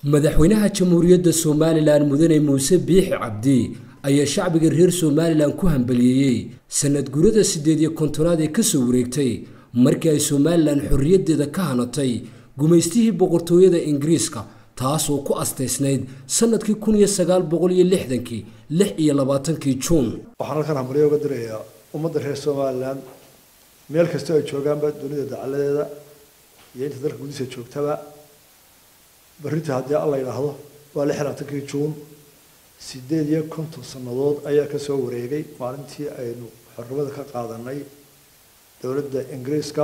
madaxweynaha jamhuuriyadda somalilan mudane muuse biixi cabdi ayaa shacbiga reer somalilan ku hambaliyeeyey sanad gurada siddeed iyo kontonaad ee ka soo wareegtay markii ay somalilan xorriyaddeeda ka hanatay gumaystihii boqortooyada ingiriiska taasoo ku astaysnayd sannadkii kun iyo sagaal boqol iyo lixdankii lix iyo labaatankii juun waxaan halkan hambalyo uga dirayaa ummadda reer somalilan meel kastoo ay joogaanba dunida dacaladeeda iyo inta dalka gudihiisa joogtaba berrinta haddii alla yidhaahdo waa lix labaatankii juun siddeed iyo konton sannadood ayaa ka soo wareegay maalintii aynu xornimada ka qaadanay dowladda ingiriiska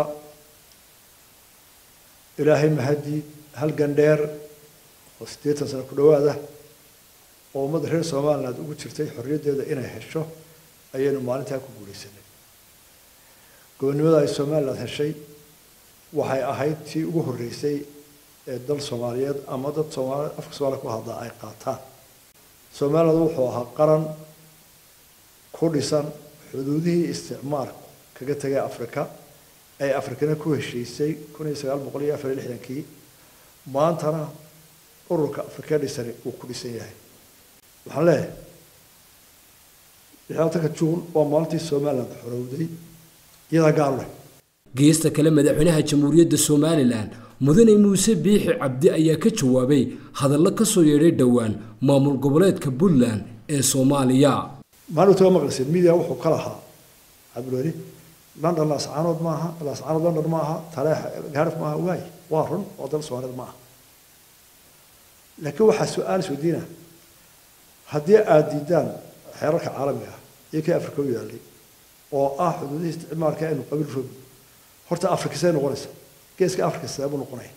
ilaahay mahadii halgan dheer oo siddeetan sano ku dhowaada oo ummadda reer somaliland ugu jirtay xorriyaddeeda inay hesho ayaynu maalintaa ku guulaysanay gobonnimada ay somaliland heshay waxay ahayd tii ugu horreysay ee dal soomaaliyeed ama dad soomaali afka soomaaliya ku hadlaa ay qaataan somaliland wuxuu ahaa qaran ku dhisan xuduudihii isticmaalku kaga tegay africa ay afrikana ku heshiisay kun iyo sagaal boqol iyo afar iyo lixdankii maantana ururka afrika dhisani uu ku dhisan yahay waxaan leeyahay lixlaatanka juun waa maalintii somaliland xorowday iyadaa gaar leh geesta kale madaxweynaha jamhuuriyadda somalilan mudane muuse biixi cabdi ayaa ka jawaabay hadallo ka soo yeedhay dhowaan maamul goboleedka puntland ee soomaaliya maalinta waa maqlayseen media wuxuu ka lahaa cabdulweli london laascaanood maaha laascaanood london maaha taleex gaarif maaha waay waa run oo dal soomaaliyeed maaha laakiin waxaa su-aal isweydiina haddii aada diidaan xeerarka caalamiga ah iyo kii afrika u yaallay oo ah xuduudihii isticmaalka aynu qabiil roog horta afrika see noqonaysa geeska afrika sidee buu noqonaya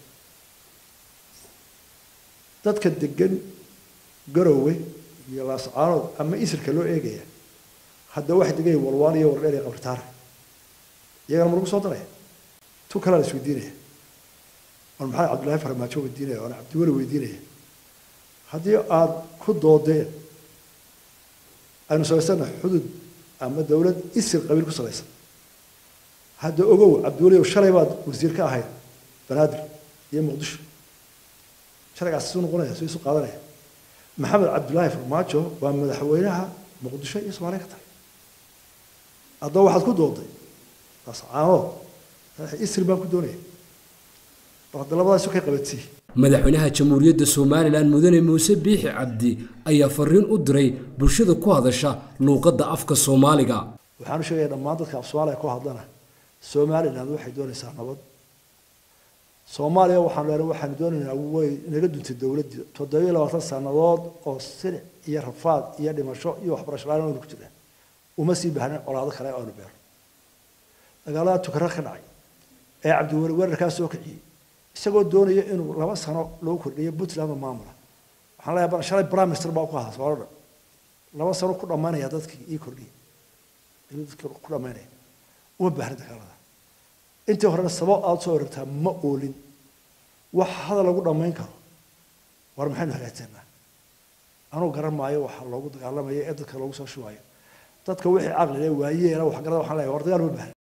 dadka degan garowe iyo laascaanood ama isirka loo eegaya hadda waxay degan yihin walwaan iyo wardheer iyo qabritaare iyagana ma lagu soo daraya tu kalea la isweydiinaya on maxaa cabdullaahi farmaajo weydiinaya oona cabdiweli weydiinaya haddii aada ku doodeen aynu samaysana xudud ama dowlad isir qabiil ku salaysan hadda ogow cabdiweliow shalay baad wasiir ka ahayd banaadir iyo muqdisho shalaygaas isu noqonaya soo isu qaadanaya maxamed cabdullaahi farmaajo waa madaxweynaha muqdisho iyo soomaaliya ka tahay haddaba waxaad ku dooday lascaanood isir baan ku doonaya bal hadda labadaas isu kay qabadsii madaxweynaha jamhuuriyadda somalilan mudane muuse biixi cabdi ayaa fariin u diray bulshada ku hadasha luuqadda afka soomaaliga waxaan u sheegaya dhammaan dadka af soomaaliya ku hadlana somaliland waxay doonaysaa nabad soomaaliya waxaan leenahay waxaanu doonaynaa way naga duntay dowladdii toddobiyo labaatan sannadood oo silic iyo rafaad iyo dhimasho iyo waxbarasho la-aan aynu ku jirnaa uma sii baahnin colaado kale aynu beerno dagaalada tukara ka dhacay ee cabdiweli weerarkaa soo kiciyey isagoo doonaya inuu laba sano lagu kordhiyo puntland oo maamula waxaan leeyahay bal shalay prime minister baa ku ahaa soomaaloo dhan laba sano ku dhammaynaya dadkii ii kordhiya ayuu dadkii ku dhammaynaya uma baahna dagaalada intii horena sabab aada soo oragtaa ma oolin wax hadal lagu dhammayn karo war maxaynu hagaajsanaa anuu garan maayo waxa loogu dagaalamaya ee dadka loogu soo shubayo dadka wixii caqli leh waayeena waxgarada waxaan leeyahay war dagaal ma baahna